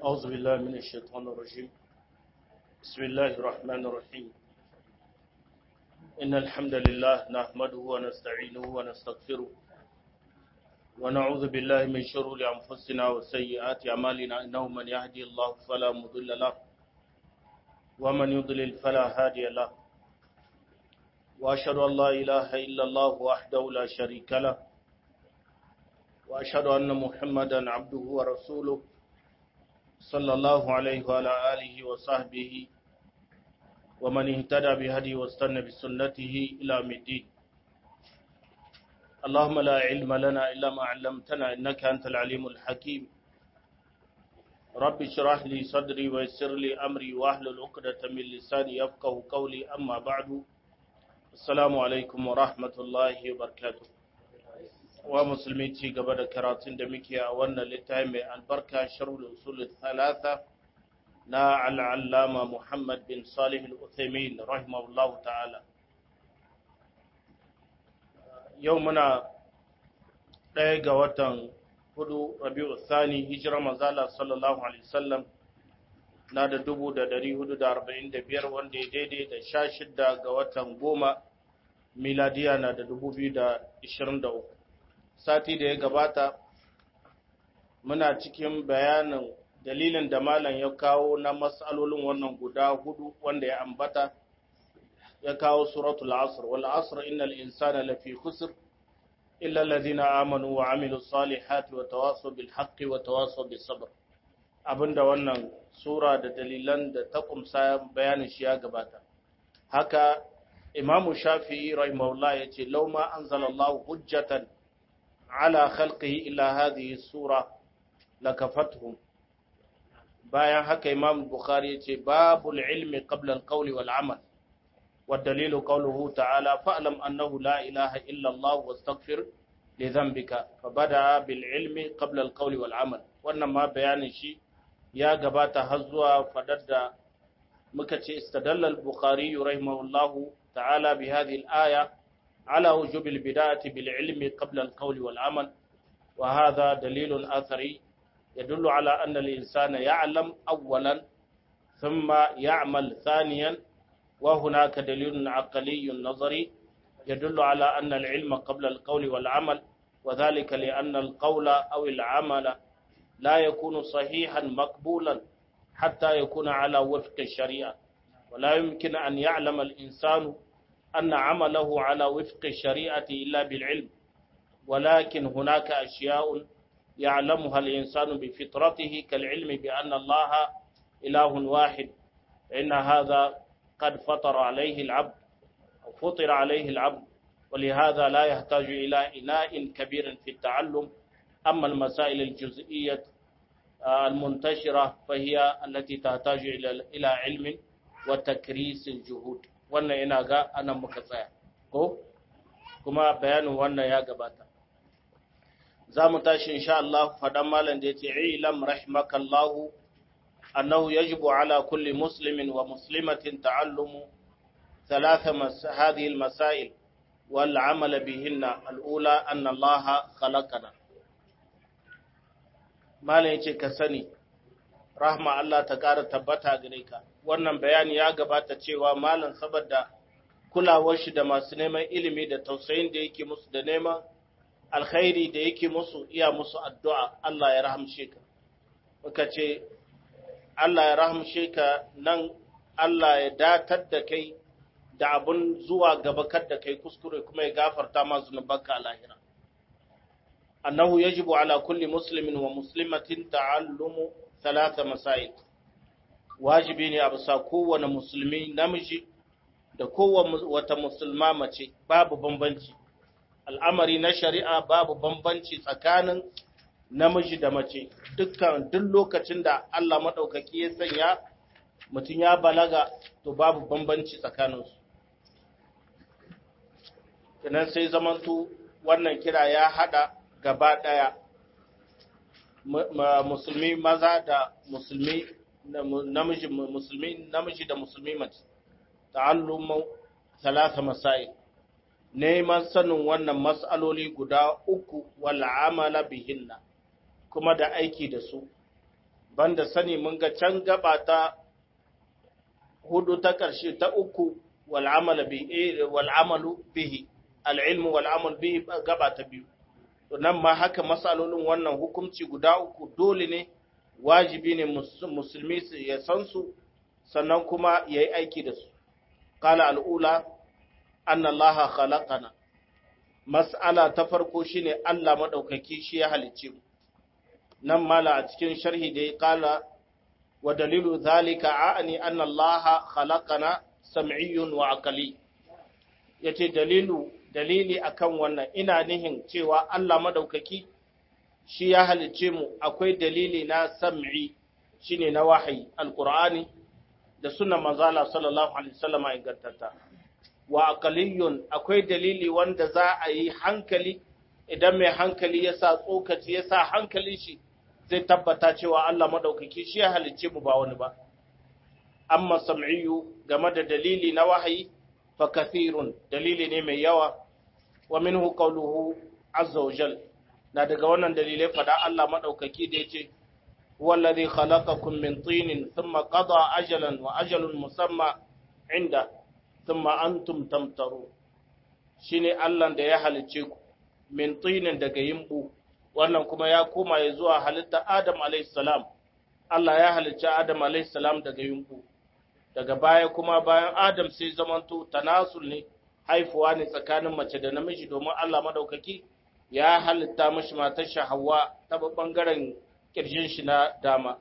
أعوذ بالله من الشيطان الرجيم بسم الله الرحمن الرحيم إن الحمد لله نحمده ونستعينه ونستغفره ونعوذ بالله من شرور أنفسنا وسيئات أعمالنا إنه من يهدي الله فلا مضل له ومن يضلل فلا هادي له وأشهد أن لا إله إلا الله وحده لا شريك له وأشهد أن محمدا عبده ورسوله صلى الله عليه وعلى آله وصحبه ومن اهتدى بهدي واستنى بسنته إلى الدين اللهم لا علم لنا إلا ما علمتنا إنك أنت العليم الحكيم رب اشرح لي صدري ويسر لي أمري واحلل عقدة من لساني يفقه قولي أما بعد السلام عليكم ورحمة الله وبركاته wa musulmi ci gaba da karatun da muke a wannan littafi mai albarka sharhul usul thalatha na al'allama Muhammad bin Salih al-Uthaymin rahimahullahu ta'ala yau muna ɗaya ga watan hudu Rabi'u Thani hijira manzala sallallahu alaihi wasallam na da dubu da dari hudu da arba'in da biyar wanda ya daidai da sha shidda ga watan goma miladiya na da dubu biyu da ishirin da uku sati da ya gabata muna cikin bayanin dalilin da malam ya kawo na matsalolin wannan guda hudu wanda ya ambata ya kawo suratul asr wal asr innal insana lafi khusr illa alladhina amanu wa amilus salihati wa tawasaw bil haqqi wa tawasaw bis sabr abinda wannan sura da dalilan da ta kumsa bayanin shi ya gabata haka imamu shafi'i rahimahullah yace law ma anzalallahu hujjatan على خلقه إلى هذه السورة لكفتهم bayan haka imam bukhari ya ce babul ilmi qabla al-qawl wal amal wa dalilu qawluhu ta'ala fa'lam annahu la ilaha illa Allah wastaghfir li dhanbika fa bada bil ilmi qabla al-qawl wal amal wannan ma bayanin shi ya gabata har zuwa fadar da muka ce istadalla al-bukhari rahimahullahu ta'ala bi hadhihi al-aya على وجوب البداية بالعلم قبل القول والعمل وهذا دليل أثري يدل على أن الإنسان يعلم أولا ثم يعمل ثانيا وهناك دليل عقلي نظري يدل على أن العلم قبل القول والعمل وذلك لأن القول أو العمل لا يكون صحيحا مقبولا حتى يكون على وفق الشريعة ولا يمكن أن يعلم الإنسان أن عمله على وفق الشريعة إلا بالعلم ولكن هناك أشياء يعلمها الإنسان بفطرته كالعلم بأن الله إله واحد إن هذا قد فطر عليه العبد أو فطر عليه العبد ولهذا لا يحتاج إلى إناء كبير في التعلم أما المسائل الجزئية المنتشرة فهي التي تحتاج إلى علم وتكريس الجهود wannan ina ga anan muka tsaya ko kuma bayanin wannan ya gabata za mu tashi insha Allah fadan malam da yace ilam rahimakallahu annahu yajibu ala kulli muslimin wa muslimatin ta'allumu ثلاث مس... هذه المسائل والعمل بهن الأولى أن الله خلقنا ما yace ka sani rahma Allah ta ƙara tabbata gare ka wannan bayani ya gabata cewa malam saboda kulawar shi da masu neman ilimi da tausayin da yake musu da neman alkhairi da yake musu iya musu addu'a Allah ya rahamshe ka muka ce Allah ya rahamshe ka nan Allah ya datar da kai da abun zuwa gaba kar da kai kuskure kuma ya gafarta ma zunubanka a lahira annahu yajibu ala kulli muslimin wa muslimatin ta'allumu talata masail wajibi ne a bisa kowane musulmi namiji da kowane wata musulma mace babu bambanci al'amari na shari'a babu bambanci tsakanin namiji da mace dukkan duk lokacin da Allah maɗaukaki ya sanya mutum ya balaga to babu bambanci tsakaninsu kenan sai zamantu wannan kira ya haɗa gaba ɗaya musulmi maza da musulmi namiji musulmi namiji da musulmi mace ta'allumu talata masail neman sanin wannan mas'aloli guda uku wal amala bihinna kuma da aiki da su banda sani mun ga can gaba ta hudu ta ƙarshe ta uku wal'amalu bihi al'ilmu wal'amal bihi gaba ta biyu to nan ma haka matsalolin wannan hukunci guda uku dole ne wajibi ne musulmi su ya san su sannan kuma ya yi aiki da su kala al'ula an Allah khalaqana mas'ala ta farko shine Allah maɗaukaki shi ya halicce mu nan mala a cikin sharhi da ya kala wa dalilu zalika a'ani anna Allah khalaqana sam'iyyun wa aqli yace dalilu dalili akan wannan ina nihin cewa Allah madaukaki shi ya halicce mu akwai dalili na sam'i shine na wahayi alqur'ani da sunnan manzo Allah sallallahu alaihi wasallam ingantatta wa aqliyun akwai dalili wanda za a yi hankali idan mai hankali ya sa tsokaci ya sa hankalin shi zai tabbata cewa Allah madaukaki shi ya halicce mu ba wani ba amma sam'iyyu game da dalili na wahayi fa kathirun dalili ne mai yawa wa minhu qawluhu azza wa jal na daga wannan dalilai fada Allah madaukaki da yace huwa alladhi khalaqakum min tinin thumma qada ajalan wa ajalun musamma inda thumma antum tamtaru shine Allah da ya halicce ku min tinin daga yimbu wannan kuma ya koma ya zuwa halitta Adam alayhi salam Allah ya halicci Adam alayhi salam daga yimbu daga baya kuma bayan Adam sai zamanto tanasul ne haifuwa ne tsakanin mace da namiji domin Allah madaukaki ya halitta mashi matar shi Hawwa ta bangaren kirjin shi na dama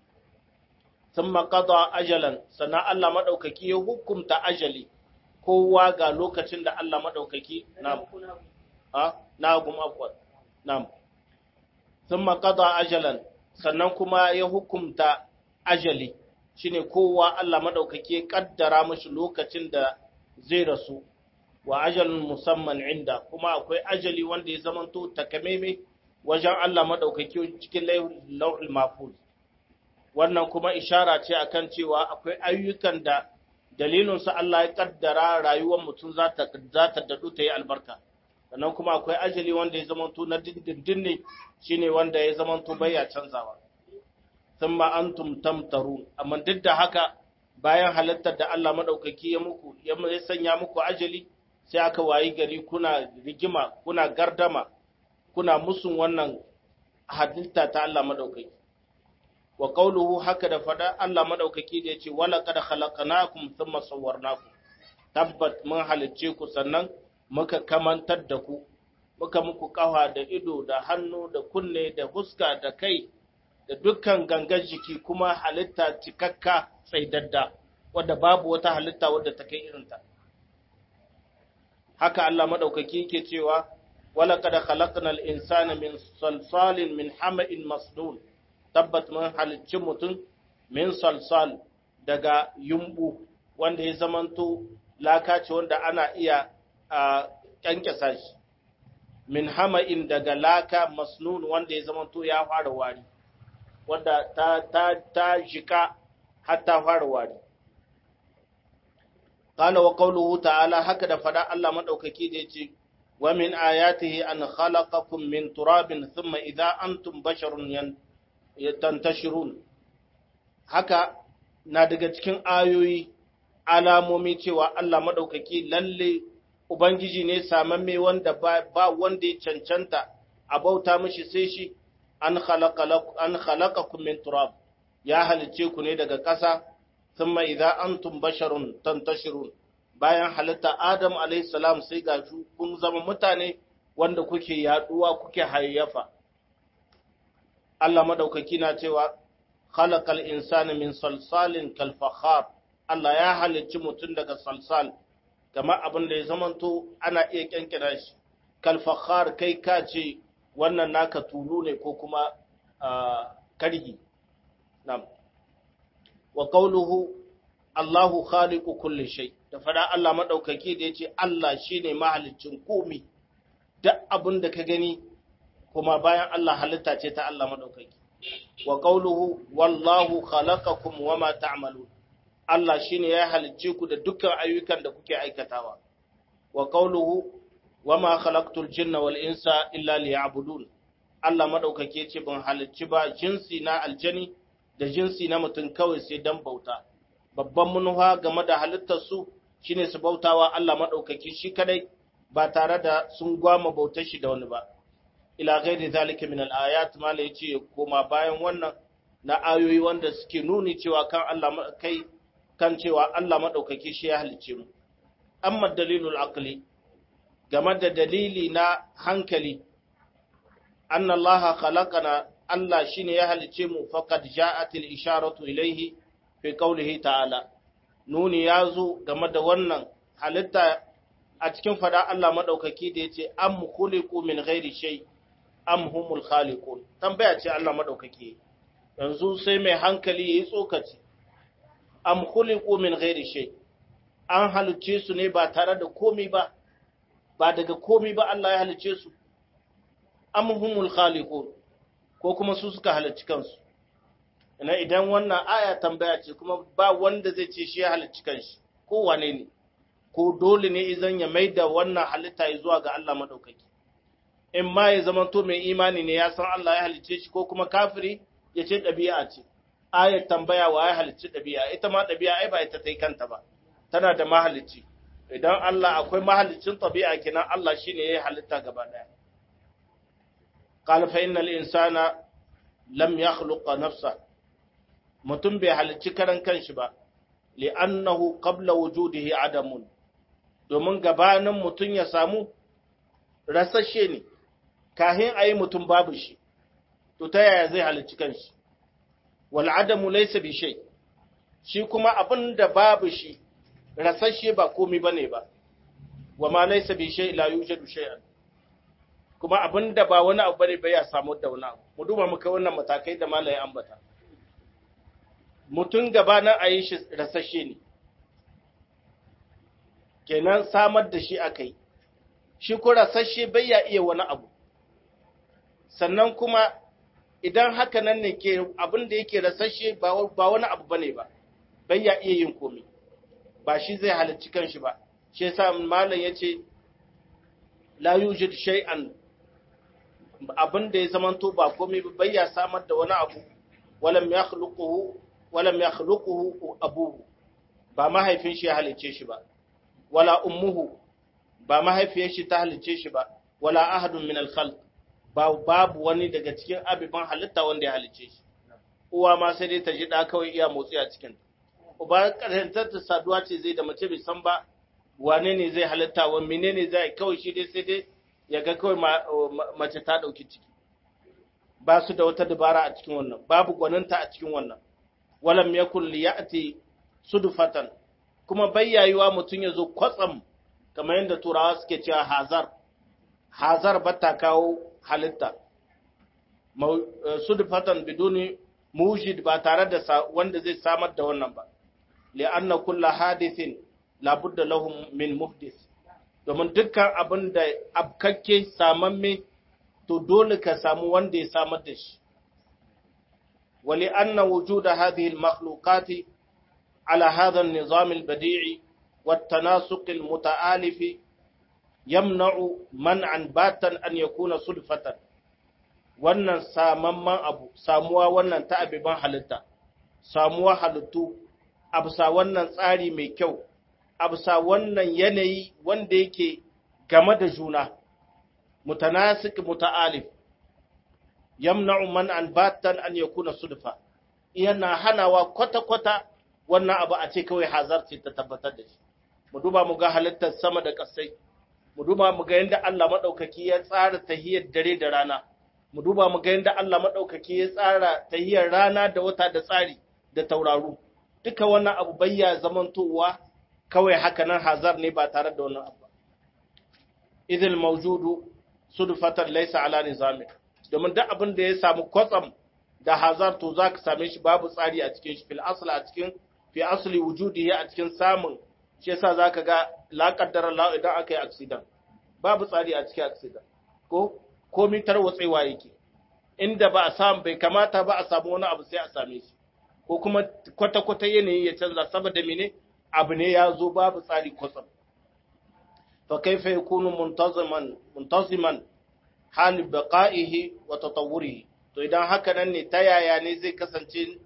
thumma qada ajalan sannan Allah madaukaki ya hukunta ajali kowa ga lokacin da Allah madaukaki na a na gum afwan na'am thumma qada ajalan sannan kuma ya hukunta ajali shine kowa Allah madaukaki ya kaddara mashi lokacin da zai rasu wa ajalin musamman inda kuma akwai ajali wanda ya zamanto takamaime wajen Allah madaukaki cikin lauhul mahfuz wannan kuma ishara ce akan cewa akwai ayyukan da dalilin su Allah ya kaddara rayuwar mutum za ta za ta dadu ta yi albarka sannan kuma akwai ajali wanda ya zamanto na dindindin ne shine wanda ya zamanto baya canzawa thumma antum tamtarun amma duk da haka bayan halittar da Allah madaukaki ya muku ya sanya muku ajali sai aka wayi gari kuna rigima kuna gardama kuna musun wannan halitta ta Allah madaukaki wa qawluhu haka da fada Allah madaukaki da yace wala qad khalaqnakum thumma sawwarnakum tabbat mun halicce ku sannan muka kamantar da ku muka muku kafa da ido da hannu da kunne da huska da kai da dukkan gangan jiki kuma halitta cikakka tsaidadda wadda babu wata halitta wadda ta kai irinta haka Allah madaukaki yake cewa wala qad khalaqnal insana min salsalin min hama'in masnun tabbat mun halicci mutum min salsal daga yumbu wanda ya zamanto laka ce wanda ana iya a kyankyasa shi min hama'in daga laka masnun wanda ya zamanto ya fara wari wanda ta ta ta jika har ta fara wari qala wa qawluhu ta'ala haka da fada Allah madaukaki da yace wa min ayatihi an khalaqakum min turabin thumma idha antum basharun tantashirun haka na daga cikin ayoyi alamomi cewa Allah madaukaki lalle ubangiji ne samamme wanda ba wanda ya cancanta a bauta mishi sai shi an khalaqakum min turab ya halice ku ne daga ƙasa thumma idza antum basharun tantashirun bayan halitta Adam alayhi salam sai ga kun zama mutane wanda kuke yaduwa kuke hayyafa Allah madaukaki na cewa khalaqal insana min salsalin kal fakhar Allah ya halicci mutum daga salsal kamar abin da ya zamanto ana iya kyankira shi kal fakhar kai ka ce wannan naka tulu ne ko kuma karhi nam wa qawluhu Allahu khaliqu kulli shay da fada Allah madaukaki da yace Allah shine mahaliccin komai duk abin da ka gani kuma bayan Allah halitta ce ta Allah madaukaki wa qawluhu wallahu khalaqakum wama ta'malun Allah shine ya halicce ku da dukkan ayyukan da kuke aikatawa wa qawluhu wama khalaqtul jinna wal insa illa liya'budun Allah madaukake ce ban halicci ba jinsi na aljani da jinsi na mutum kawai sai dan bauta babban manufa game da halittar su shine su bautawa Allah madaukaki shi kadai ba tare da sun gwama bautar shi da wani ba ila ghairi zalika min al-ayat mala yace koma bayan wannan na ayoyi wanda suke nuni cewa kan Allah kai kan cewa Allah madaukaki shi ya halice mu amma dalilul aqli game da dalili na hankali anna Allah khalaqana Allah shine ya halice mu faqad ja'atil isharatu ilayhi fi qawlihi ta'ala nuni yazo game da wannan halitta a cikin fada Allah madaukaki da yace am khuliqu min ghairi shay am humul khaliqun tambaya ce Allah madaukaki yanzu sai mai hankali yayi tsokaci am khuliqu min ghairi shay an halice su ne ba tare da komai ba ba daga komai ba Allah ya halice su am humul khaliqun ko kuma su suka halicci kansu ina idan wannan aya tambaya ce kuma ba wanda zai ce shi ya halicci kanshi ko wane ne ko dole ne idan ya maida wannan halitta ya zuwa ga Allah madaukaki in ma ya zama to mai imani ne ya san Allah ya halicce shi ko kuma kafiri ya ce ɗabi'a ce ayat tambaya wa ya halicci ɗabi'a ita ma ɗabi'a ai ba ita ta yi kanta ba tana da mahalicci idan Allah akwai mahalicin ɗabi'a kenan Allah shine ya halitta gaba ɗaya قال فإن الإنسان لم يخلق نفسه mutum bai halicci karan kanshi ba li'annahu qabla wujudihi adamun domin gabanin mutum ya samu rasashe ne kahin ayi mutum babu shi to ta yaya zai halicci kanshi wal adamu laysa bi shay shi kuma abin da babu shi rasashe ba komai bane ba wa ma laysa bi shay la yujadu shay'an kuma abin da ba wani abu bane bai ya samu da wani abu mu duba muka wannan matakai da malaye ambata mutum gabanin a yi shi rasashe ne kenan samar da shi aka yi shi ko rasashe bai ya iya wani abu sannan kuma idan haka nan ne ke abin da yake rasashe ba wani abu bane ba bai ya iya yin komai ba shi zai halarci kanshi ba shi yasa malam yace la yujid shay'an abin da ya zamanto ba komai ba bai ya samar da wani abu walam yakhluquhu walam yakhluquhu abuhu ba mahaifin shi ya halice shi ba wala ummuhu ba mahaifiyar shi ta halice shi ba wala ahadun min al-khalq ba babu wani daga cikin abiban halitta wanda ya halice shi uwa ma sai dai ta ji da kawai iya motsi a cikin uba karantar ta saduwa ce zai da mace bai san ba wane ne zai halitta wa menene zai kawai shi dai sai dai ya ga kawai mace ta dauki ciki ba su da wata dabara a cikin wannan babu gwaninta a cikin wannan walam yakun liyati sudfatan kuma bayyayuwa mutun yazo kwatsam kamar yadda turawa suke cewa hazar hazar bata kawo halitta sudfatan biduni mujid ba tare da wanda zai samar da wannan ba li'anna kullu hadithin labudda lahum min muhdis domin dukkan abin da abkakke samamme to dole ka samu wanda ya samar da shi ولأن وجود هذه المخلوقات على هذا النظام البديع والتناسق المتآلف يمنع منعا باتا أن يكون صدفة wannan samamman abu samuwa wannan ta abiban halitta samuwa halittu absa wannan tsari mai kyau absa wannan yanayi wanda yake game da juna mutanasik muta'alif yamna'u man an batan an yakuna sudfa yana hanawa kwata-kwata wannan abu a ce kawai hazarci ta tabbatar da shi mu duba mu ga halittar sama da ƙasai mu duba mu ga yadda Allah madaukaki ya tsara tahiyar dare da rana mu duba mu ga yadda Allah madaukaki ya tsara tahiyar rana da wata da tsari da tauraru duka wannan abu bayya zamantowa kawai haka nan hazar ne ba tare da wannan abu idil mawjudu sudfatan laysa ala nizamin domin duk abin da ya samu kwatsam da hazar to za ka same shi babu tsari a cikin shi fil asli a cikin fi asli wujudi a cikin samun shi yasa za ka ga la kaddara la idan aka yi accident babu tsari a cikin accident ko komi tarwatsewa yake inda ba a samu bai kamata ba a samu wani abu sai a same shi ko kuma kwata-kwata yanayi ya canza saboda mene abu ne ya zo babu tsari kwatsam fa kaifa yakunu muntaziman muntaziman hali baqa'ihi wa tatawwurihi to idan haka nan ne ta yaya ne zai kasance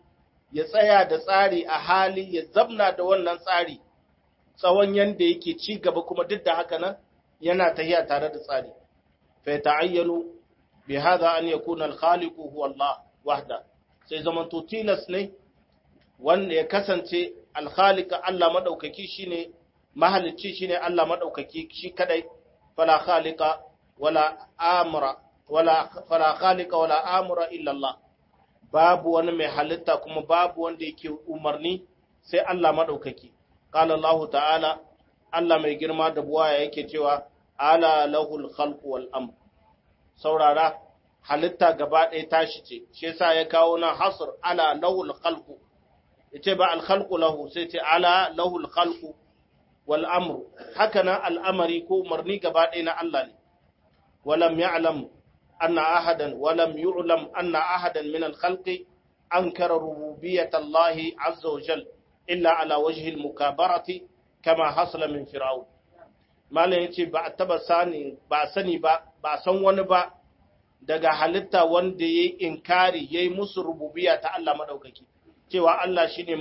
ya tsaya da tsari a hali ya zamna da wannan tsari tsawon yanda yake ci gaba kuma duk da haka nan yana tahiya tare da tsari fa ta'ayyanu bi hadha an yakuna al-khaliqu huwa Allah wahda sai zaman to tilas ne wanda ya kasance al-khaliq Allah madaukaki shine mahalicci shine Allah madaukaki shi kadai fala khaliqa wala amra wala fala khaliqa wala amra illa Allah babu wani mai halitta kuma babu wanda yake umarni sai Allah madaukaki qala Allah ta'ala Allah mai girma da buwaya yake cewa ala lahul khalqu wal amr saurara halitta gaba ɗaya tashi ce shi yasa ya kawo nan hasr ala lahul khalqu yace ba al khalqu lahu sai ce ala lahul khalqu wal amru haka nan al'amari ko umarni gaba ɗaya na Allah ne walam ya'lam anna ahadan walam yu'lam anna ahadan min al khalqi ankara rububiyyat Allah azza wa jal illa ala wajhi al mukabarati kama hasala min fir'aun malam yace ba a taba sani ba sani ba ba san wani ba daga halitta wanda yayi inkari yayi musu rububiyya ta Allah madaukaki cewa Allah shine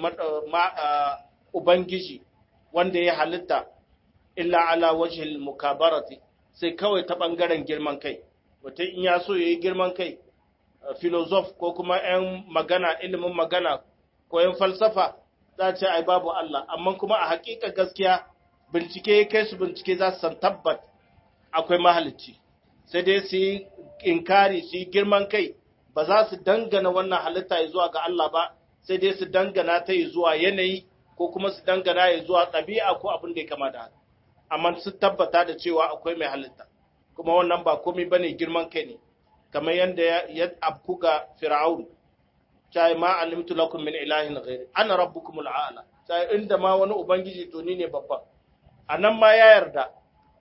ubangiji wanda ya halitta illa ala wajhil mukabarati sai kawai ta bangaren girman kai wata in ya so yayi girman kai filosof ko kuma yan magana ilimin magana ko yan falsafa za ce ai babu Allah amma kuma a hakika gaskiya bincike ya kai su bincike za su san tabbat akwai mahalicci sai dai su yi inkari su yi girman kai ba za su dangana wannan halitta ya zuwa ga Allah ba sai dai su dangana ta yi zuwa yanayi ko kuma su dangana ya zuwa ɗabi'a ko abin da ya kama da haka amma su tabbata da cewa akwai mai halitta kuma wannan ba komai bane girman kai ne kamar yadda ya abku ga fir'aun cai ma alimtu lakum min ilahin ghairi ana rabbukumul a'la cai inda ma wani ubangiji to ni ne babban anan ma ya yarda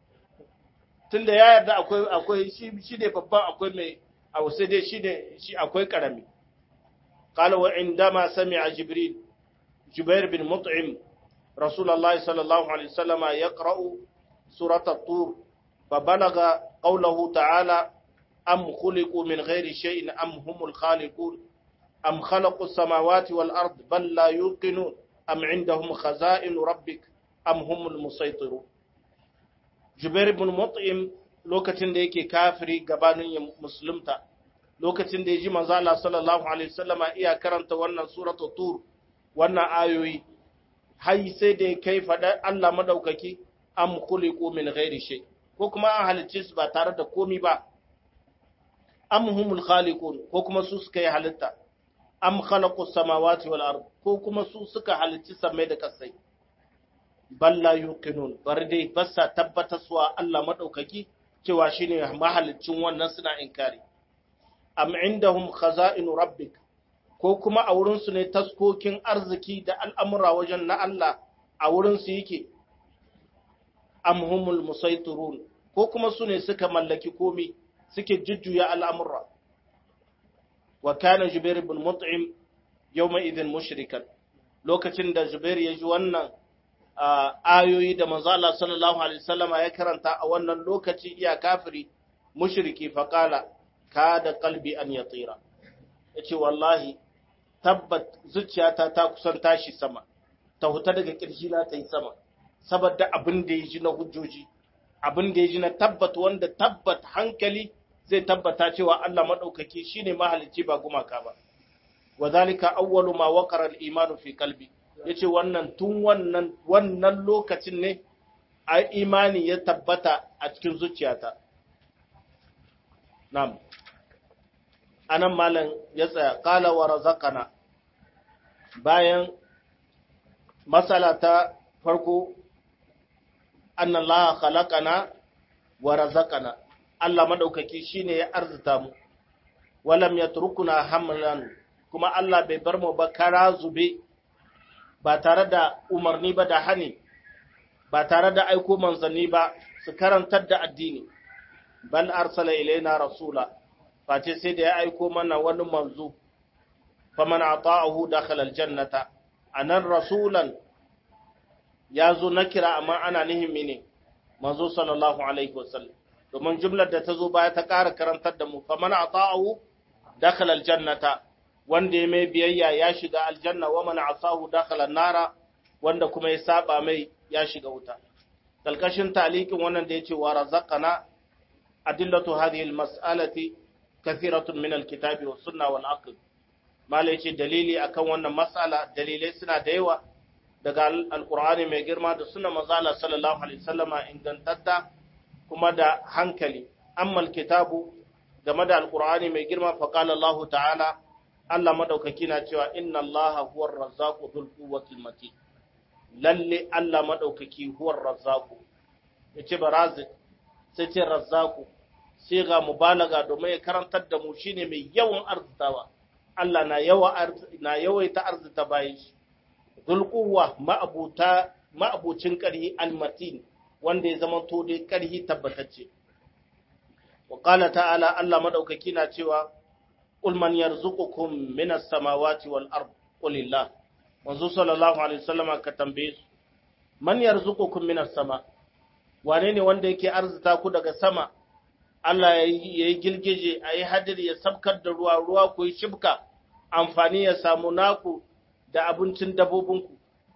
tunda ya yarda akwai akwai shi shi ne babban akwai mai a sai dai shi ne shi akwai karami qala wa indama sami'a jibril jubair bin mut'im رسول الله صلى الله عليه وسلم يقرأ سورة الطور فبلغ قوله تعالى أم خلقوا من غير شيء أم هم الخالقون أم خلقوا السماوات والأرض بل لا يوقنون أم عندهم خزائن ربك أم هم المسيطرون جبير بن مطعم lokacin da yake kafiri gabanin ya musulunta lokacin da ya ji manzo Allah sallallahu alaihi wasallama iya karanta wannan suratul tur wannan ayoyi har sai da kai faɗa Allah madaukaki am khuliqu min ghairi shay ko kuma an halicce su ba tare da komi ba am humul khaliqun ko kuma su suka yi halitta am khalaqu samawati wal ard ko kuma su suka halicci samai da kasai balla yuqinun bar dai basa tabbataswa Allah madaukaki cewa shine mahaliccin wannan suna inkari am indahum khaza'inu rabbik ko kuma a wurinsu ne taskokin arziki da al'amura wajen na Allah a wurinsu yake, amhumul musaiturun ko kuma su ne suka mallaki komi suke jujjuya al'amura. Wa kana Jubair bin Mut'im yau mai idin mushrikan, lokacin da Jubair ya ji wannan ayoyi da manzo Allah sallallahu Alaihi wasallama ya karanta a wannan lokaci iya kafiri mushriki faƙala, ka da kalbi an ya tsira. Ya ce, Wallahi, tabbat zuciyata ta kusan tashi sama ta huta daga na ta yi sama saboda abin da ya ji na hujjoji abin da ya ji na tabbat wanda tabbat hankali zai tabbata cewa Allah madaukaki shine mahalicci ba gumaka ba wadhalika awwalu ma waqara al-imanu fi qalbi yace wannan tun wannan wannan lokacin ne a imani ya tabbata a cikin zuciyata na'am anan malam ya tsaya qala wa razaqana bayan masala ta farko annallaha khalaqana wa razaqana Allah madaukaki shine ya arzuta mu walam yatrukuna hamlan kuma Allah bai bar mu ba kara zube ba tare da umarni ba da hani ba tare da aiko manzanni ba su karantar da addini bal arsala ilaina rasula face sai da ya aiko mana wani manzo faman ata'ahu dakhala aljannata anan rasulan yazo na kira amma ana nihin mene manzo sallallahu alaihi wasallam domin jumlar da ta zo baya ta ƙara karantar da mu faman ata'ahu dakhala aljannata wanda ya mai biyayya ya shiga aljanna wa man asahu dakhala nara wanda kuma ya saba mai ya shiga wuta kalkashin talikin wannan da yace wa razaqana adillatu hadhihi almas'alati kathiratun min alkitabi was sunna wal aql mala yace dalili akan wannan mas'ala dalilai suna da yawa daga alqur'ani mai girma da sunna manzo sallallahu alaihi wasallama ingantatta kuma da hankali amma alkitabu game da alqur'ani mai girma fa qala Allah ta'ala Allah madaukaki na cewa inna Allah huwar razzaqu dhul quwwatil matin lalle Allah madaukaki huwar razzaqu yace barazik sai ce razzaqu sai ga mubalaga domin ya karantar da mu shine mai yawan arzitawa Allah na yawa na yawaita arzita bayan shi dhul quwwa ma'abuta ma'abucin karhi almatin wanda ya zama to dai karhi tabbatacce wa qala ta'ala Allah madaukaki na cewa قل من يرزقكم من السماوات والأرض قل الله manzo sallallahu alaihi wasallama ka tambaye su man yarzuqukum minas sama wane ne wanda yake arzuta ku daga sama Allah ya yi gilgije a yi hadiri ya sabkar da ruwa ruwa ku yi shibka amfani ya samu naku da abincin dabobinku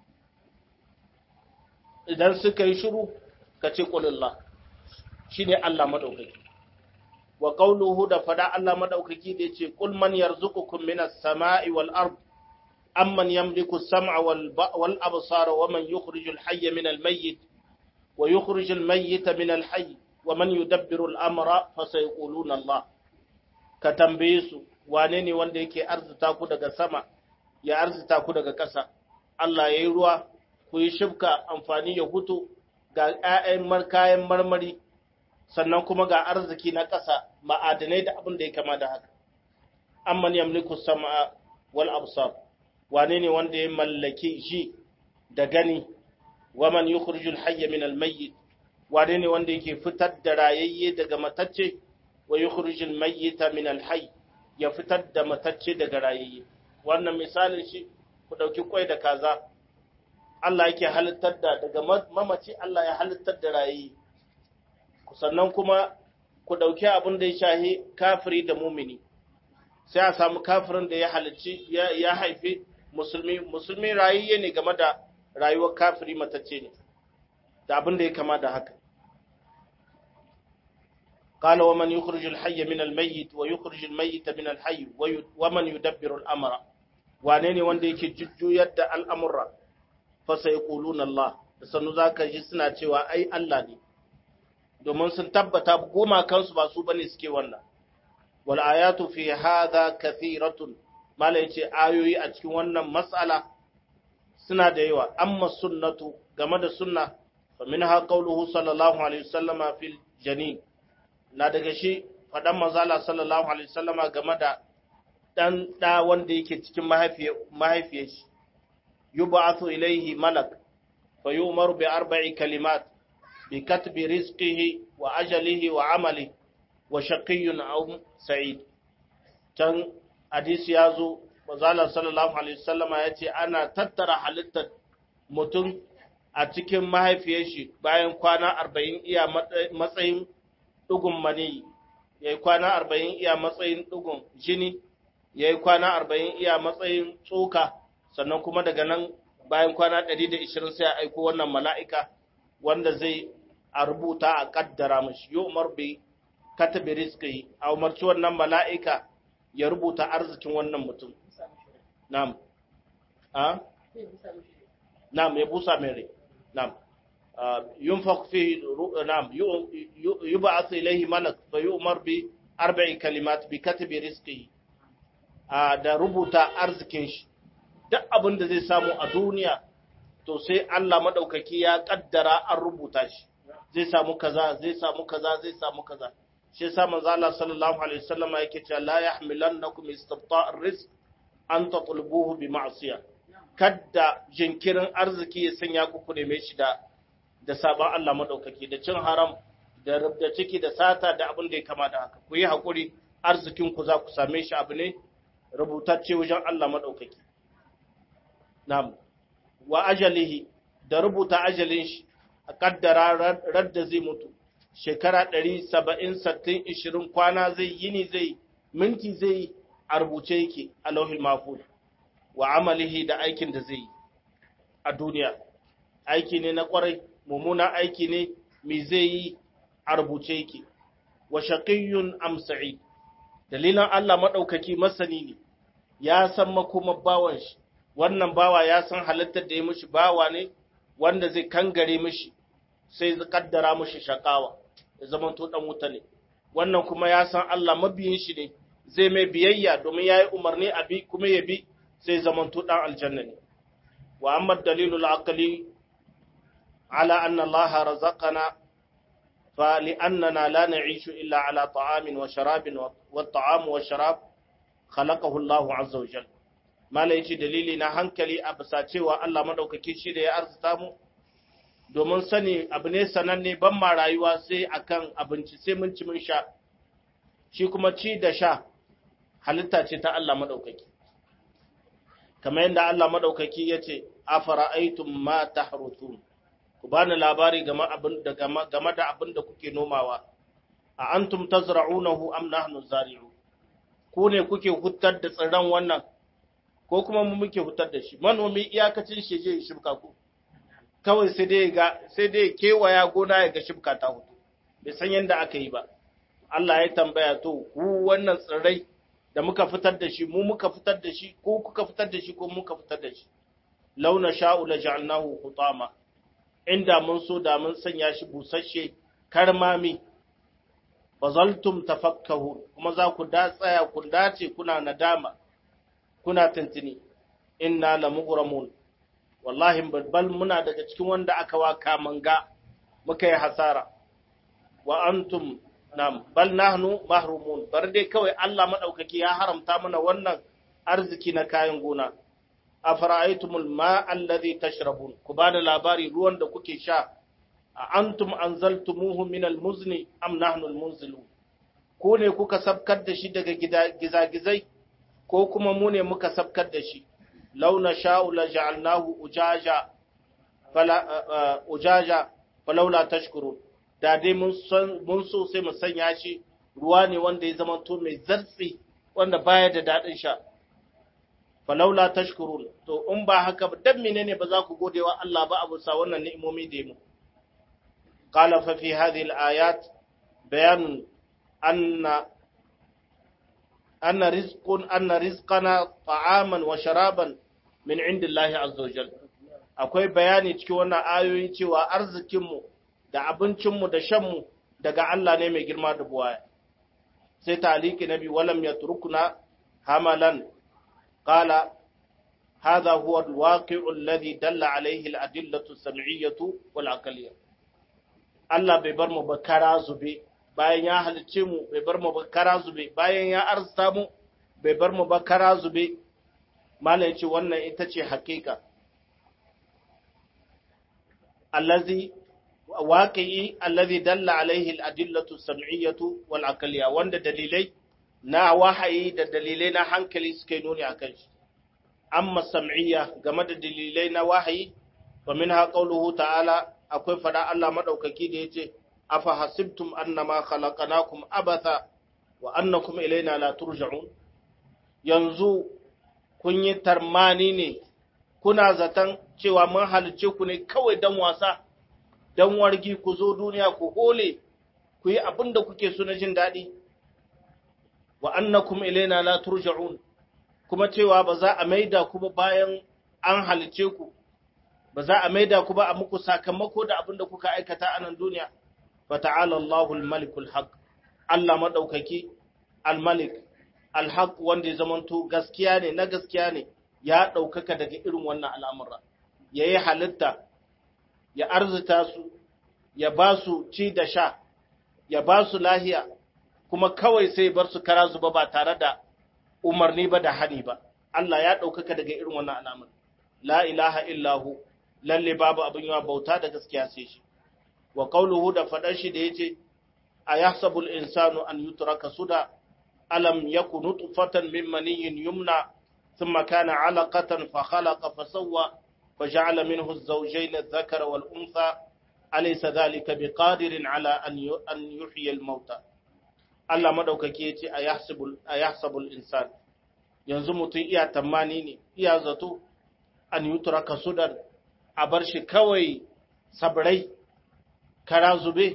idan suka yi shiru ka ce qulillah shine Allah madaukaki wa qawluhu da fada Allah madaukaki da yace qul man yarzuqukum minas sama'i wal ard amman yamliku as-sam'a wal wal absara wa man yukhrijul hayya minal mayyit wa yukhrijul mayyita minal hayy wa man yudabbiru al-amra fa sayquluna Allah ka tambaye su wane ne wanda yake arzuta ku daga sama ya arzuta ku daga ƙasa Allah yayi ruwa ku yi shibka amfani ya hutu ga ƴaƴan kayan marmari sannan kuma ga arziki na ƙasa ma'adanai da abin da ya kama da haka amman yamliku sam'a wal absar wane ne wanda ya mallaki shi da gani waman yukhrijul hayya min al mayyit wane ne wanda yake fitar da rayayye daga matacce wa yukhrijul mayyita min al hayy ya fitar da matacce daga rayayye wannan misalin shi ku dauki kwai da kaza Allah yake halittar da daga mamaci Allah ya halittar da rayayye sannan kuma ku ɗauki abin da ya shahi kafiri da mumini sai a samu kafirin da ya halicci ya haifi musulmi musulmi rayayye ne game da rayuwar kafiri matacce ne da abin da ya kama da haka قال ومن يخرج الحي من الميت ويخرج الميت من الحي ومن يدبر الامر wane ne wanda yake jujjuyar da al'amurra fa sai Allah sannu zaka ji suna cewa ai Allah ne domin sun tabbata goma kansu ba su bane suke wannan wal ayatu fi hadha kathiratun mala yace ayoyi a cikin wannan mas'ala suna da yawa amma sunnatu game da sunna fa minha qawluhu sallallahu alaihi wasallama fil janin na daga shi fadan manzala sallallahu alaihi wasallama game da dan da wanda yake cikin mahaifiyar mahaifiyar shi yub'athu ilayhi malak fa yu'maru bi arba'i kalimat بكتب رزقه وأجله وعمله وشقي أو سعيد كان حديث يازو وزال صلى الله عليه وسلم يأتي أنا تترى حالتا mutum a cikin mahaifiyar shi bayan kwana arba'in iya matsayin ɗugun mani ya yi kwana arba'in iya matsayin ɗugun jini ya yi kwana arba'in iya matsayin tsoka sannan kuma daga nan bayan kwana ɗari da ishirin sai a aiko wannan mala'ika wanda zai a rubuta a kaddara mashi yi umar bai katabi rizki a umarci wannan mala'ika ya rubuta arzikin wannan mutum nam a nam ya busa mere nam yun fi nam yi ba a ilaihi malak fa yi umar bi arba'in kalimat bi katabi rizki da rubuta arzikin shi duk abin da zai samu a duniya to sai Allah maɗaukaki ya ƙaddara an rubuta shi zai samu kaza zai samu kaza zai samu kaza shi yasa manzo Allah sallallahu alaihi wasallam yake cewa la yahmilannakum istibta'ar rizq an tatlubuhu bi ma'siyah kadda jinkirin arziki ya sanya ku ku neme shi da da sabon Allah maɗaukaki da cin haram da rubda ciki da sata da abin da ya kama da haka ku yi hakuri arzikin ku za ku same shi abu ne rubutacce wajen Allah maɗaukaki na'am wa ajalihi da rubuta ajalin shi a kaddara radda zai mutu shekara ɗari saba'in sattin ishirin kwana zai yini zai minti zai a rubuce yake a lauhil mahfuz wa amalihi da aikin da zai yi a duniya aiki ne na kwarai mummuna aiki ne me zai yi a rubuce yake wa shaqiyyun am sa'id dalilan Allah madaukaki masani ne ya san makoma bawan shi wannan bawa ya san halittar da ya mishi bawa ne wanda zai kangare mishi sai zai kaddara mishi shakawa ya zama to dan wuta ne wannan kuma ya san Allah mabiyin shi ne zai mai biyayya domin yayi umarni a bi kuma ya bi sai zaman to dan aljanna ne wa amma dalilul aqli ala anna Allah razaqana fa li'annana la na'ishu illa ala ta'amin wa sharabin wa ta'am wa sharab khalaqahu Allah azza wa jalla mala yace dalili na hankali a bisa cewa Allah madaukake shi da ya arzuta mu domin sani abu ne sananne ban ma rayuwa sai akan abinci sai mun ci mun sha shi kuma ci da sha halitta ce ta Allah madaukaki kamar yadda Allah madaukaki yace afara'aytum ma tahruthun ku bani labari game abin da game da abin da kuke nomawa a antum tazra'unahu am nahnu zari'u ku ne kuke hutar da tsirran wannan ko kuma mu muke hutar da shi manomi iyakacin shi je shibka ku kawai sai dai ga sai dai kewaya gona ya ga shibka ta hutu bai san yadda aka yi ba Allah ya tambaya to ku wannan tsirrai da muka fitar da shi mu muka fitar da shi ko kuka fitar da shi ko muka fitar da shi launa sha'u la ja'alnahu hutama inda mun so da mun sanya shi busasshe karmami bazaltum tafakkahu kuma za ku da tsaya ku dace kuna nadama kuna tantini inna la mughramun wallahi bal muna daga cikin wanda aka waka manga muka yi hasara wa antum nam bal nahnu mahrumun bar dai kawai Allah madaukaki ya haramta mana wannan arziki na kayan gona afara'aytumul ma alladhi tashrabun ku bada labari ruwan da kuke sha a antum anzaltumuhu min almuzni am nahnu almunzilun ku ne kuka sabkar da shi daga gizagizai ko kuma mu ne muka sabkar da shi launa sha'u la ja'alnahu ujaja fala ujaja falaula tashkurun da dai mun mun so sai mu sanya shi ruwa ne wanda ya zama to mai zartsi wanda baya da dadin sha falaula tashkurun to in ba haka ba dan menene ba za ku gode wa Allah ba abu sa wannan ni'imomi da mu qala fa fi hadhihi al-ayat bayan anna anna rizqun anna rizqana ta'aman wa sharaban min indillahi azza wajal akwai bayani cikin wannan ayoyi cewa arzikin mu da abincin mu da shan mu daga Allah ne mai girma da buwaya sai taliki nabi walam yatrukuna hamalan قال هذا هو الواقع الذي دل عليه الأدلة السمعية والعقلية Allah bai bar mu ba kara zube bayan ya halicce mu bai bar mu ba kara zube bayan ya arzuta mu bai bar mu ba kara zube malam yace wannan ita ce hakika allazi waqi'i allazi dalla alaihi al-adillatu as-sam'iyyatu wal aqliyya wanda dalilai na wahayi da dalilai na hankali suka yi nuni a kan shi, amma sam'iyya game da dalilai na wahayi, wa min haƙauluhu ta'ala akwai fada Allah maɗaukaki da ya ce, Afa hasibtum annama khalaqnakum abatha wa annakum ilaina la turja'un yanzu kun yi tarmani ne kuna zaton cewa mun halice ku ne kawai dan wasa dan wargi ku zo duniya ku hole ku yi abin da kuke so na jin daɗi wa annakum ilaina la turja'un kuma cewa ba za a maida ku ba bayan an halice ku ba za a maida ku ba a muku sakamako da abin da kuka aikata a nan duniya fa ta'ala Allahu al-malikul haq Allah madaukaki al-malik al-haq wanda ya zamanto gaskiya ne na gaskiya ne ya daukaka daga irin wannan al'amura yayi halitta ya arzuta su ya ba su ci da sha ya ba su lahiya kuma kawai sai bar su kara zuba ba tare da umarni ba da hani ba Allah ya ɗaukaka daga irin wannan alamun la ilaha illahu lalle babu abin yawa bauta da gaskiya sai shi wa qawluhu da fadar shi da yace ayahsabu al-insanu an yutraka suda alam yakun nutfatan min maniyyin yumna thumma kana 'alaqatan fa khalaqa fa sawwa fa ja'ala minhu az-zawjayn adh-dhakara wal-untha alaysa dhalika biqadirin 'ala an yuhyiya al-mauta Allah madaukake yace ayahsabu ayahsabu al-insan yanzu mutum iya tamani ne iya zato an yutura kasudan a bar shi kawai sabrai kara zube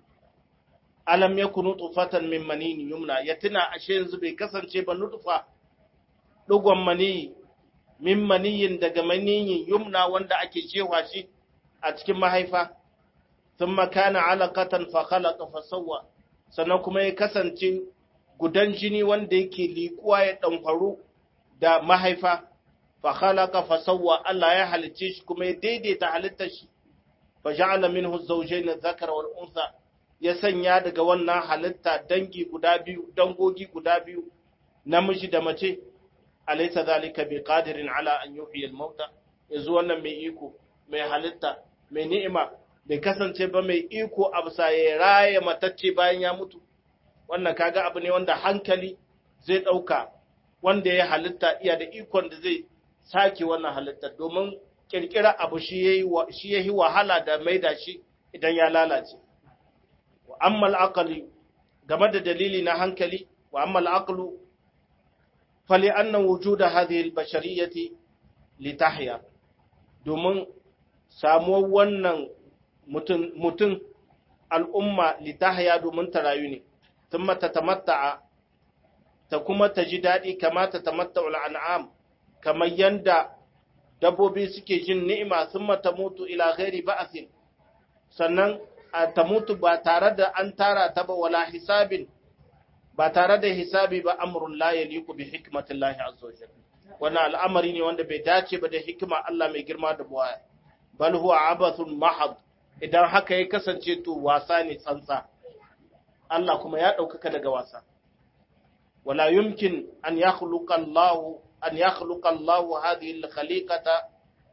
alam ya kunu tufatan min manini yumna ya tuna ashe yanzu bai kasance ba nutfa dugon mani min maniyin daga maniyin yumna wanda ake cewa shi a cikin mahaifa thumma kana alaqatan fa khalaqa fa sawwa sannan kuma ya kasance gudan jini wanda yake liƙuwa ya ɗanfaru da mahaifa fa khalaqa fa sawwa Allah ya halicce shi kuma ya daidaita halittar shi fa ja'ala minhu zawjayn adh-dhakara wal untha ya sanya daga wannan halitta dangi guda biyu dangogi guda biyu namiji da mace alaysa zalika biqadirin ala an yuhyi al-mauta yanzu wannan mai iko mai halitta mai ni'ima bai kasance ba mai iko a bisa ya raya matacce bayan ya mutu wannan kaga abu ne wanda hankali zai ɗauka wanda ya halitta iya da ikon da zai sake wannan halitta domin kirkira abu shi ya yi wahala da maida shi idan ya lalace wa ammal aqli game da dalili na hankali wa ammal aqlu fali anna wujuda hadhihi al-bashariyati litahya domin samuwar wannan mutum al'umma litahya domin ta rayu ne ثم تتمتع تكما تجدادي كما تتمتع الأنعام كما يندى dabbobi suke jin ni'ima sun ta mutu ila ghairi ba'asin sannan ta mutu ba tare da an tara ta ba wala hisabin ba tare da hisabi ba amrun la yaliqu bi hikmatillahi azza wajal wannan al'amari ne wanda bai dace ba da hikima Allah mai girma da buwaya bal huwa abathun mahad idan haka ya kasance to wasa ne tsantsa Allah kuma ya ɗaukaka daga wasa. Wala yumkin an ya Allah an ya Allah hadhihi al-khaliqata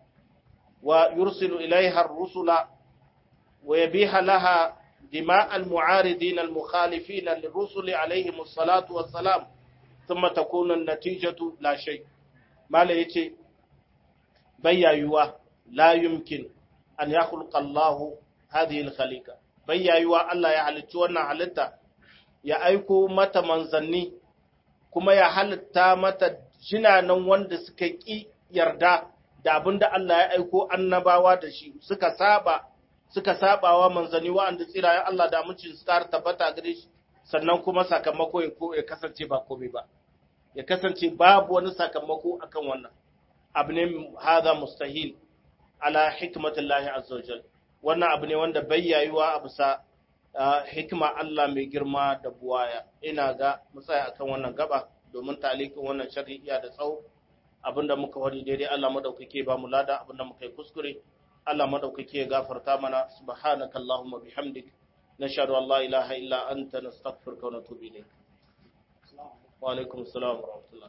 wa yursilu ilaiha ar-rusula wa yabiha laha dima al-mu'aridin al-mukhalifin lirrusuli alaihim as-salatu was-salam thumma takunu an-natijatu la shay. Mala yace bayyayuwa la yumkin an ya Allah hadhihi al-khaliqa bayyayuwa Allah ya halicci wannan halitta ya aiko mata manzanni kuma ya halitta mata jinanan wanda suka ƙi yarda da abin da Allah ya aiko annabawa da shi suka saba suka sabawa manzanni wa'anda tsirayen Allah da mucin su ƙara tabbata gare shi sannan kuma sakamako ya kasance ba komai ba ya kasance babu wani sakamako akan wannan abu ne haza mustahil ala hikmatillahi azza wajal wannan abu ne wanda bai yayuwa a bisa hikima Allah mai girma da buwaya ina ga mutsaya akan wannan gaba domin talikin wannan shari'a da tsawo abinda muka wari daidai Allah madaukake ba mu lada abinda muka yi kuskure Allah madaukake ya gafarta mana subhanaka allahumma bihamdik nashhadu an la ilaha illa anta nastaghfiruka wa natubu ilayk wa alaikum assalam wa rahmatullah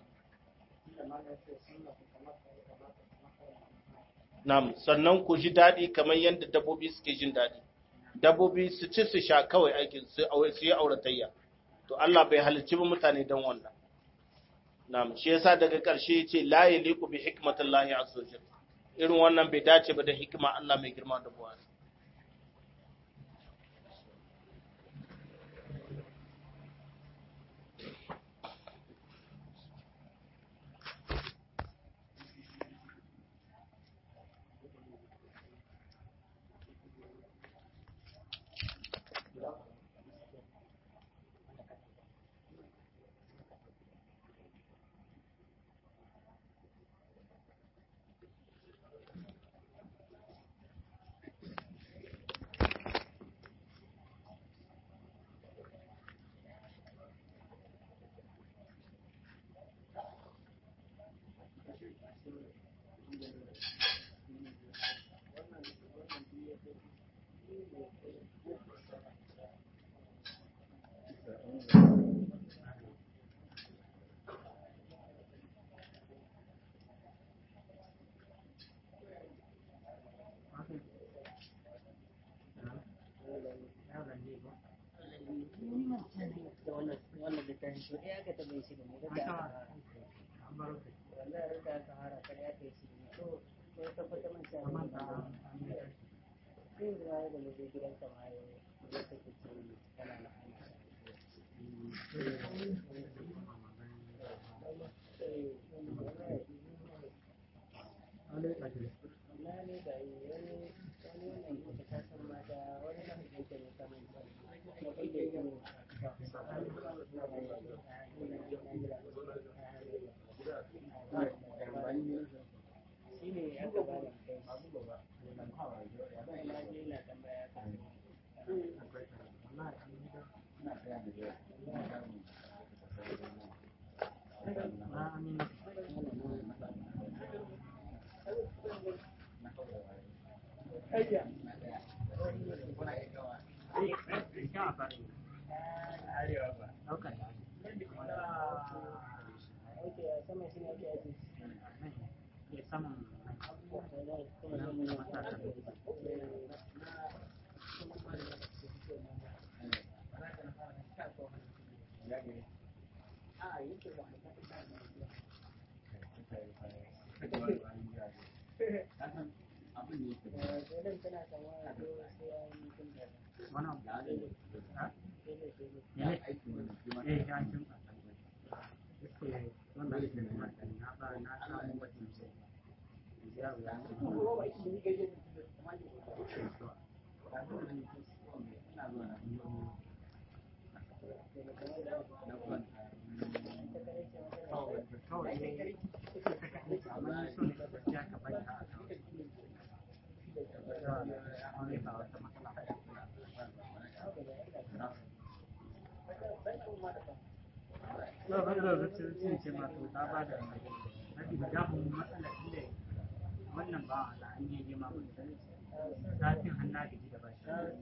Nam, sannan ku ji daɗi kamar yadda dabbobi suke jin daɗi. Dabbobi su ci su sha kawai aikin su yi auratayya. To Allah bai halicci ba mutane don wannan. Nam, shi yasa daga ƙarshe ce la yaliqu bi hikmatillahi azza wajal. Irin wannan bai dace ba da hikima Allah mai girma da buwa. wannan littafin to ɗaya aka taɓa shi da mu da wallahi rika aka hara kar ya kai shi to sai tabbata man sha Allah sai da ya da mu je gidan ka ma yau da take ce kana na aiki Ok, a sama shi ne ake aji. Dole tana kama da ko sai an yi tun da ba ba da zuci sun ce ma to ta ba da mafi da damun matsala inda wannan ba da an yi ma mun zafin hannu da gida ba shi Allah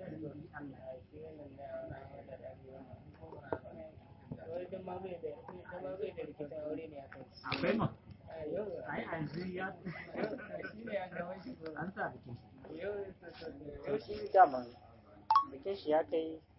Wai don ma bai da ita ma bai da rikicin aure ne a kai. akwai ma A yau ai a yanzu ya shi ne ya kawo shi ko. an sa bikin Yau yau shi dama bikin shi ya kai